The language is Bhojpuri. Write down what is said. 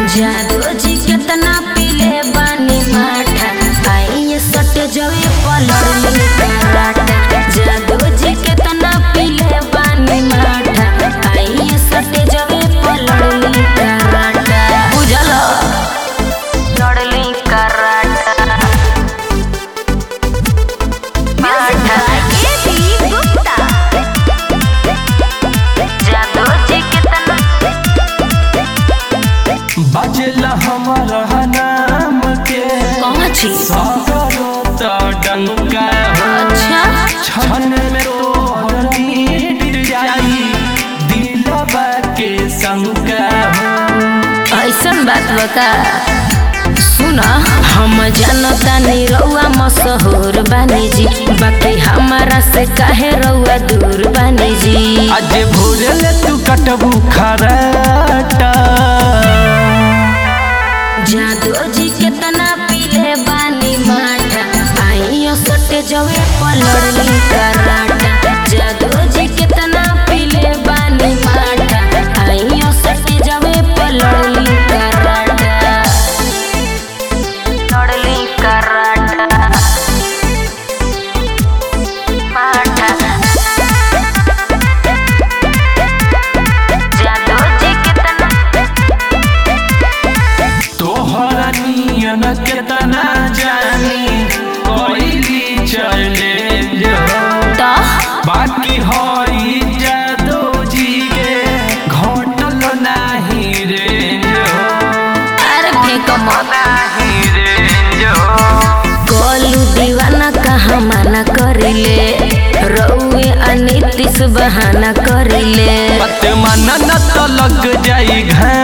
जादू जी कितना पीले बानी माठा आई सट जवे पलड़ली कराटा जादू जी कितना पीले बानी माठा आई सट जवे पलड़ली कराटा बुझल लड़ली कराटा माठा जादू जी कितना बजला हमारा नाम के कहाँ छी सागरो त डंका हो अच्छा छन में तो मिट जाई दिलवा के शंका हो ऐसन बात बता सुन हम जानता नहीं रउआ मशहूर बानी जी बाकी हमारा से काहे रउआ दूर बानी जी आज भोरले तू कटबू खराटा जादू जी कितना पीले बानी माटा आइयो सटे जवे पलड़ली कराटा जादू जी कितना पीले बानी माटा आइयो सटे जवे पलड़ली कराटा लड़ली कराटा माटा जादू जी कितना तोहरा नियन केतना जानी कोइली चले जो तो बाकी हई जादू जी के घटल नाही रे जो अरे फेंक मत नाही रे जो गोलू दीवाना कहाँ मना करिले रउए अनितिस बहाना करिले पत मन न तो लग जाई घर